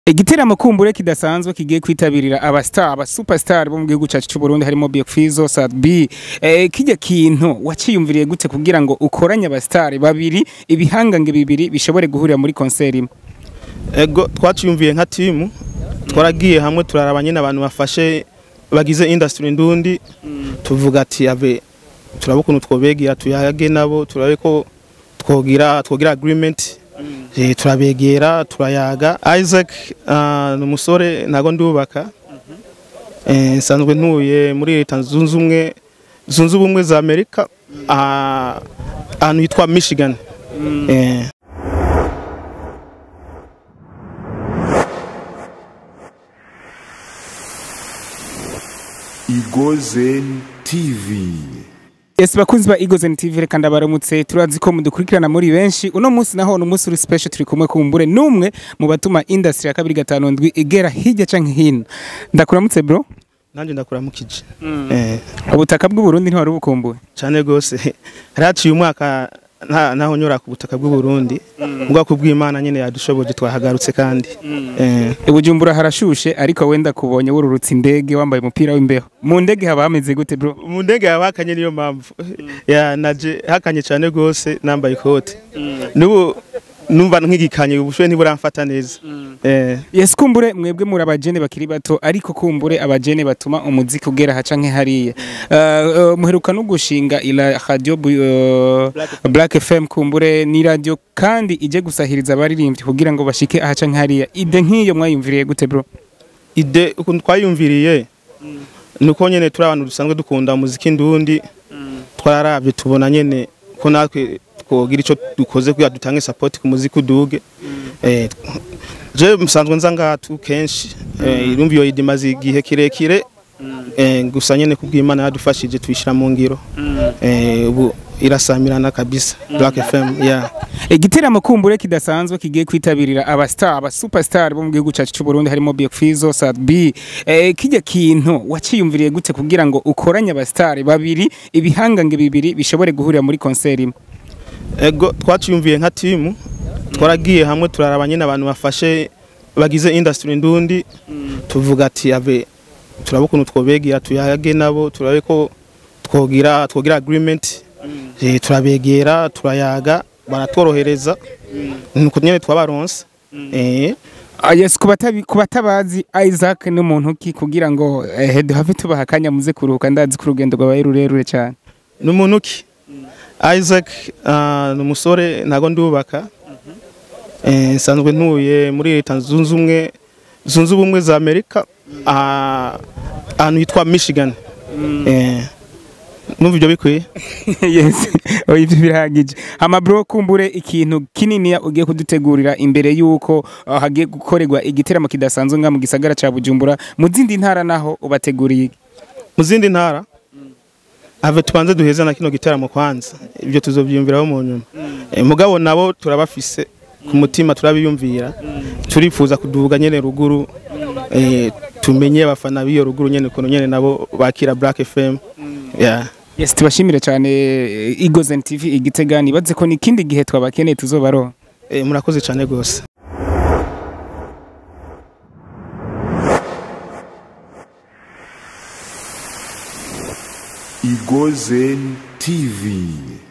igiteramo kumbure kidasanzwe kigiye kwitabirira abastar aba superstar bo mu gihugu cyacu cy'u Burundi harimo Biokfizo Sadbi eh, kijya kintu waciyumviriye gute kugira ngo ukoranye abastar babiri ibihangange bibiri bishobore guhurira muri concert imwe ego twaciyumviye nka timu twaragiye hamwe turaraba nyine abantu bafashe bagize industry ndundi tuvuga ati ave turaba ukuntu twobegera tuyage nabo turabe ko twogira twogira agreement Eh, turabegera turayaga Isaac ah, ni umusore ntago ndubaka Eh, nsanzwe ntuye muri leta zunze ubumwe zunze ubumwe za Amerika ah, ahantu hitwa Michigan Eh, Igozen TV. Yes bakunzi ba Eagles TV reka ndabaramutse turazi ko mudukurikirana muri benshi uno munsi naho ni umunsi uri special turi kumwe kumbure numwe mu batuma industry ya kabiri gatanu ndwi igera hirya canke hino ndakuramutse bro nanjye ndakuramukije Eh, ubutaka bw'u Burundi ntiwari bukumbuye cyane rwose haraciye umwaka nta- naho nyura ku butaka bw'u Burundi ubwoko bw'Imana nyine yadushoboje twahagarutse kandi Eh, I Bujumbura harashushe ariko wenda kubonye wururutse indege wambaye umupira w'imbeho mu ndege haba hameze gute bro mu ndege yawe hakanye niyo mpamvu ya naje hakanye cyane rwose nambaye ikote n'ubu numva nk'igikanye ubushuhe ntiburamfata neza Eh, Yes kumbure mwebwe muri abajene bakiri bato ariko kumbure abajene batuma umuziki ugera haca nke hariya uh, uh, muheruka no gushinga ila radio bu- uh, Black FM kumbure ni radio kandi ije gusahiriza abaririmbyi kugira ngo bashike ahaca nke hariya ide nk'iyo mwayumviriye gute bro ide ukuntu twayumviriye nuko nyene turi abantu dusanzwe dukunda umuziki ndundi twararavye tubona nyene ko natwe twogira ico dukoze kugira dutange support ku muziki uduge eh, je musanzwe nza ngatu kenshi eh, irumva iyo ide imaze igihe kirekire eh, gusa nyene kubw'Imana yadufashije tuyishira mu ngiro eh, ubu irasamirana kabisa Black FM yeah igiteramo kumbure kidasanzwe kigiye kwitabirira abastar aba superstar bo mu gihugu cyacu cy'u Burundi harimo Biokfizo Sadbi eh, kijya kintu waciyumviriye gute kugira ngo ukoranye abastar babiri ibihangange bibiri bishobore guhurira muri concert imwe ego twaciyumviye nka timu twaragiye hamwe turaraba nyine abantu bafashe bagize industry ndundi tuvuga ati ave turaba ukuntu twobegera tuyage nabo turabe ko twogira twogira agreement Eh, turabegera turayaga baratworohereza nuko nyine twabaronse eh Ah, yes kubatabi kubatabazi Isaac ni umuntu ki kugira ngo eh, duhave tubaha akanya muze kuruhuka ndazi ko urugendo rwabaye rurerure cyane numuntu ki Isaac ah, ni umusore ntago ndubaka Eh, nsanzwe ntuye muri leta zunze ubumwe zunze ubumwe za Amerika ah, ahantu hitwa Michigan Eh, numva ibyo bikwiye yes oya ibyo birahagije hama bro kumbure ikintu kinini ugiye kudutegurira imbere y'uko ah, hagiye gukorerwa igiteramo kidasanzwe nga mu gisagara ca Bujumbura mu zindi ntara naho ubateguriye iki? mu zindi ntara ave tubanze duheze na kino giteramo kwanza ibyo tuzobyiyumviraho mu nyuma Eh, mugabo nabo turabafise ku mutima turabiyumvira turifuza kuduga nyene ruguru eh, tumenye abafana b'iyo ruguru nyene ukuntu nyene nabo bakira Black FM yeah. yes tubashimire cyane eh, Eagles TV igitega nibaze ko nikindi gihe twabakeneye tuzobaronka eh, murakoze cyane rwose Igozen TV.